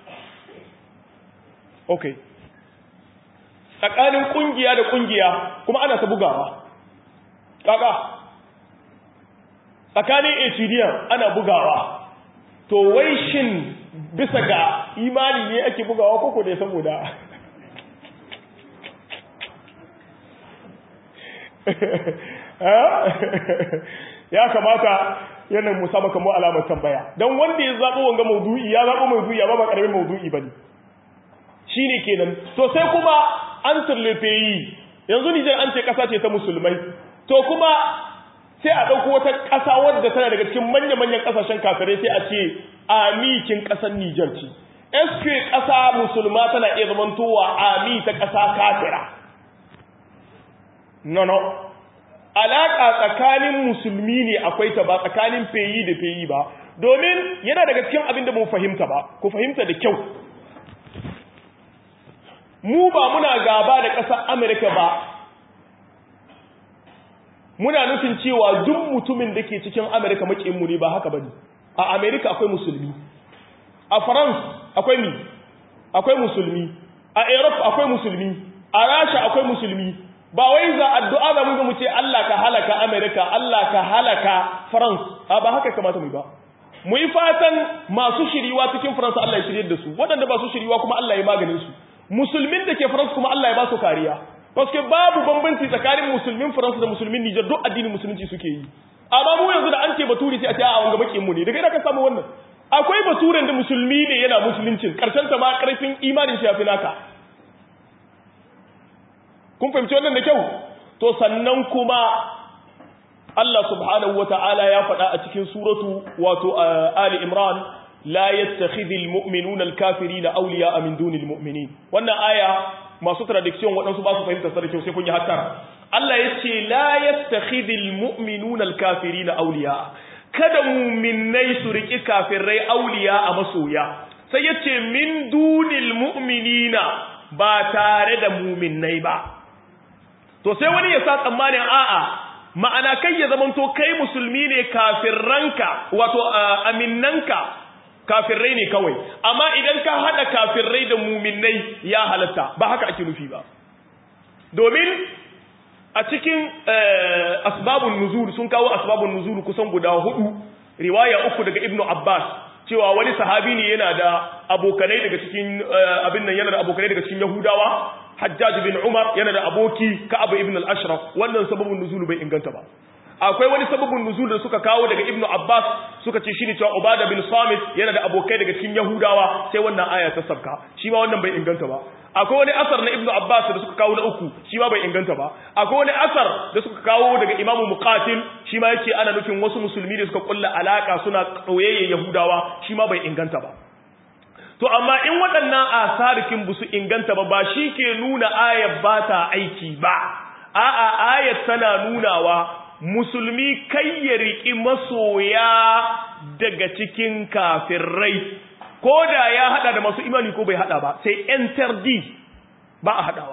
okay tsakanin ƙungiya da ƙungiya kuma ana ta bugawa kaka tsakanin etidiyan ana bugawa to wai shin bisa ga imani ne ake bugawa koko ne saboda ya kamata yanar musa maka mu alamar tambaya don wanda ya zaɓo wanga maudu'i ya zaɓo maudu'i amma ba ƙaramin maudu'i ba ne shi ne kenan to sai kuma an turlefe yi yanzu nijar an ce ƙasa ce ta musulmai to kuma sai a ɗauko wata ƙasa wadda tana daga cikin manya-manyan ƙasashen kafirai sai a ce amikin ƙasar Nijar ce. SQ ƙasa musulma tana iya zamantowa ami ta ƙasa kafira. No, no. Alaƙa tsakanin musulmi ne akwai ta ba tsakanin feyi da feyi ba, domin yana daga cikin abin da mu fahimta ba, ku fahimta da kyau. Mu ba muna gaba da ƙasar Amurka ba, muna nufin cewa duk mutumin da ke cikin Amerika makinmu ne ba haka bane a Amerika akwai musulmi a France akwai mi akwai musulmi a Europe akwai musulmi a Russia akwai musulmi ba wai za addu'a da mu mu ce Allah ka halaka Amerika Allah ka halaka France a ba haka kamata mu ba mu yi fatan masu shiriwa cikin France Allah ya shirye da su waɗanda ba su shiriwa kuma Allah ya maganin su musulmin da ke France kuma Allah ya ba su kariya Paske babu bambanci tsakanin musulmin Faransa da musulmin Nijar duk addinin musulunci suke yi. Amma mu yanzu da an ce baturi sai a ce a wanga bakin mu ne. Daga ina ka samu wannan? Akwai baturen da musulmi ne yana musuluncin, karshen ta ma karfin imanin shi yafi naka. Kun fahimci wannan da kyau? To sannan kuma Allah subhanahu wata'ala ya faɗa a cikin suratu wato Ali Imran la yattakhidhul mu'minuna al-kafirina awliya'a min dunil mu'minin. Wannan aya masu tradiction waɗansu ba su fahimta sa da kyau sai kun yi hattara Allah yace la yattakhidul mu'minuna al-kafirina awliya kada mu'minnai su riki kafirai awliya a masoya sai yace min dunil mu'minina ba tare da mu'minnai ba to sai wani ya sa tsammanin a'a ma'ana kai ya zamanto kai musulmi ne kafirranka wato aminnanka kafirrai ne kawai amma idan ka hada kafirrai da muminai ya halatta ba haka ake nufi ba domin a cikin asbabun nuzul sun kawo asbabun nuzul kusan guda hudu riwaya uku daga ibnu abbas cewa wani sahabi ne yana da abokanai daga cikin abin nan yana da abokanai daga cikin yahudawa hajjaj bin umar yana da aboki ka'ab ibn al-ashraf wannan sababun nuzul bai inganta ba akwai wani sababin nuzul da suka kawo daga ibnu abbas suka ce shine cewa ubada bin samit yana da abokai daga cikin yahudawa sai wannan aya ta sabka shi ma wannan bai inganta ba akwai wani asar na ibnu abbas da suka kawo na uku shi ma bai inganta ba akwai wani asar da suka kawo daga imamu muqatil shi ma yake ana nufin wasu musulmi da suka kulla alaka suna tsoyayyen yahudawa shi ma bai inganta ba to amma in waɗannan asarikin busu inganta ba ba shi ke nuna ayat ba ta aiki ba a'a ayat tana nunawa musulmi kai ya riƙi masoya daga cikin kafirai ko da ya haɗa da masu imani ko bai haɗa ba sai enter d ba a haɗawa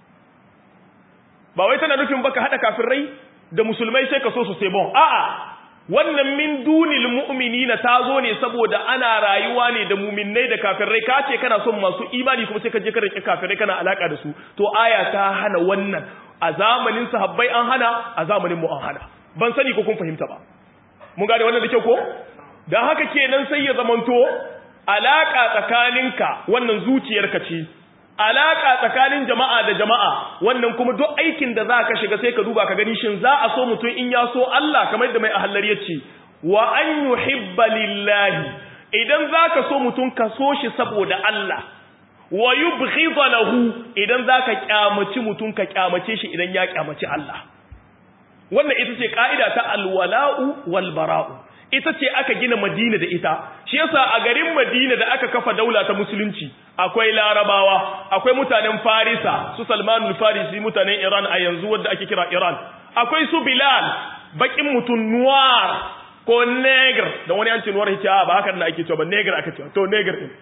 ba wai tana nufin baka haɗa kafirai da musulmai sai ka so su sai bon a'a wannan min dunil mu'minina ta zo ne saboda ana rayuwa ne da muminnai da kafirai ka ce kana son masu imani kuma sai ka je ka rike kafirai kana alaka da su to aya ta hana wannan a zamanin sahabbai an hana a zamanin mu an hana ban sani ko kun fahimta ba mun gane wannan da kyau ko dan haka kenan sai ya zamanto alaka tsakaninka wannan zuciyarka ce alaka tsakanin jama'a da jama'a wannan kuma duk aikin da za ka shiga sai ka duba ka gani shin za a so mutum in ya so Allah kamar yadda mai ahallar ya ce wa an yuhibba lillahi idan za ka so mutum ka so shi saboda Allah wa yubghidha lahu idan za ka kyamaci mutum ka kyamace shi idan ya kyamaci Allah wannan ita ce ka'ida ta alwala'u wal bara'u ita ce aka gina Madina da ita shi yasa a garin Madina da aka kafa daula ta musulunci akwai Larabawa akwai mutanen Farisa su Salmanul Farisi mutanen Iran a yanzu wanda ake kira Iran akwai su Bilal bakin mutun noir ko negr da wani yancin noir yake ba haka da ake cewa ba negr aka cewa to negr din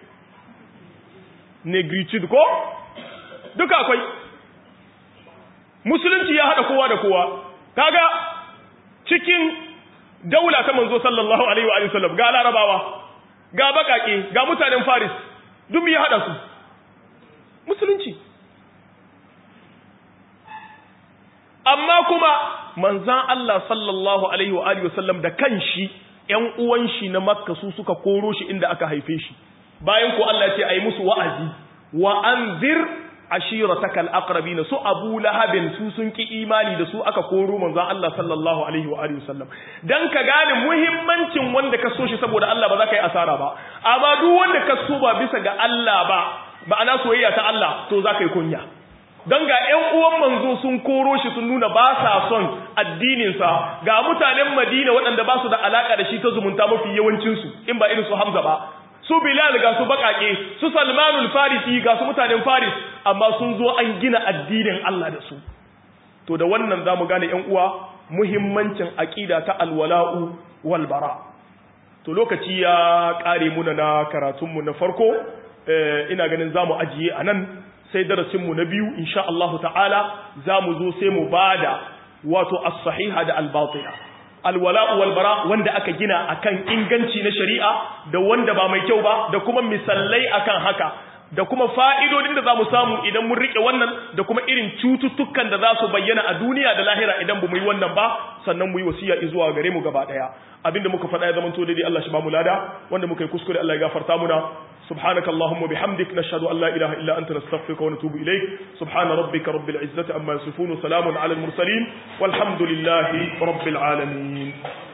negritude ko duka akwai musulunci ya hada kowa da kowa kaga cikin daula ta manzo sallallahu alaihi wa sallam ga larabawa ga bakake ga mutanen faris duk ya hada su musulunci amma kuma manzan Allah sallallahu alaihi wa alihi wasallam da kanshi ƴan uwan shi na makka su suka koro shi inda aka haife shi bayan ko Allah ya ce ayi musu wa'azi wa anzir ashirataka al-aqrabin su abu lahabin su sun ki imani da su aka koro manzon Allah sallallahu alaihi wa alihi wasallam dan ka gane muhimmancin wanda ka so shi saboda Allah ba za ka yi asara ba amma duk wanda ka so ba bisa ga Allah ba ba ana soyayya ta Allah to za ka yi kunya don ga ‘yan uwan manzo sun koro shi sun nuna ba sa son addininsa ga mutanen madina waɗanda ba su da alaƙa da shi ta zumunta mafi yawancinsu in ba irin su hamza ba su bilal ga su baƙaƙe su salmanul farisi ga su mutanen faris amma sun zo an gina addinin allah da su to da wannan za mu gane ‘yan uwa muhimmancin aƙida ta alwala'u walbara to lokaci ya ƙare muna na karatunmu na farko ina ganin za mu ajiye a nan sai darasinmu na biyu insha Allahu ta'ala za mu zo sai mu bada wato as-sahiha da al-batila alwala'u wal bara wanda aka gina akan inganci na shari'a da wanda ba mai kyau ba da kuma misallai akan haka da kuma fa'idodin da za mu samu idan mun rike wannan da kuma irin cututtukan da za su bayyana a duniya da lahira idan ba mu yi wannan ba sannan mu yi wasiya zuwa gare mu gaba daya abinda muka faɗa ya zamanto daidai Allah shi ba mu lada wanda muka yi kuskure Allah ya gafarta muna سبحانك اللهم وبحمدك نشهد أن لا إله إلا أنت نستغفرك ونتوب إليك سبحان ربك رب العزة أما يصفون وسلام على المرسلين والحمد لله رب العالمين